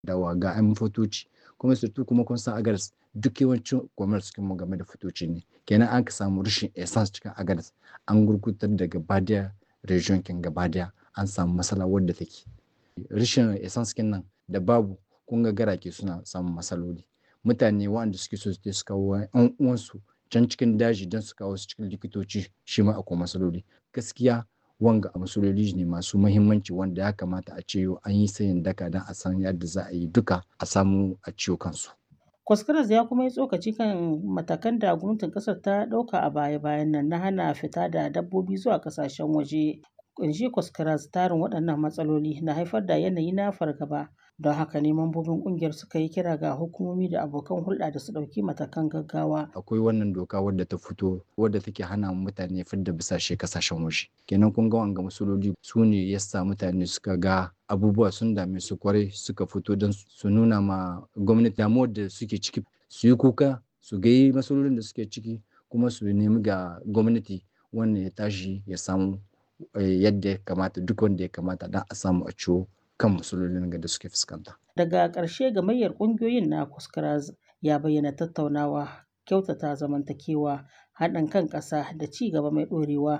dawa ga 'yan fotoci kuma surtu kuma kun san agadas duk yawancin commerce mu game da fotoci ne kenan an ka samu rashin essence cikin agadas an gurgutar da gaba daya region kin gaba daya an samu matsala wadda take rashin essence kin nan da babu kun ga garake suna samun matsaloli mutane waɗanda suke so su kawo 'yan uwansu can cikin daji don su kawo su cikin likitoci shi ma akwai matsaloli gaskiya wanga matsaloli ne masu mahimmanci wanda ya kamata a ce an yi sayin daka don a san yadda za a yi duka a samu a ciwo kansu. Kwaskaras ya kuma yi tsokaci kan matakan da gwamnatin kasar ta ɗauka a baya-bayan nan na hana fita da dabbobi zuwa kasashen waje. Kunshi Kwaskaras tarin waɗannan matsaloli na haifar da yanayi na fargaba. Don haka ne mambobin ƙungiyar suka yi kira ga hukumomi da abokan hulɗa da su ɗauki matakan gaggawa. Akwai wannan doka wadda ta fito wadda take hana mutane fidda bisashe kasashen waje. Kenan kun ga wanga matsaloli su ne yasa mutane suka ga abubuwa sun dame su kwarai suka fito don su nuna ma gwamnati damuwar da suke ciki su yi kuka su ga matsalolin da suke ciki kuma su nemi ga gwamnati wannan ya tashi ya samu yadda ya kamata duk wanda ya kamata don a samu a ciwo kan matsalolin da suke fuskanta. Daga ƙarshe gamayyar ƙungiyoyin na Kuskaraz ya bayyana tattaunawa, kyautata zamantakewa, haɗin kan ƙasa da ci gaba mai ɗorewa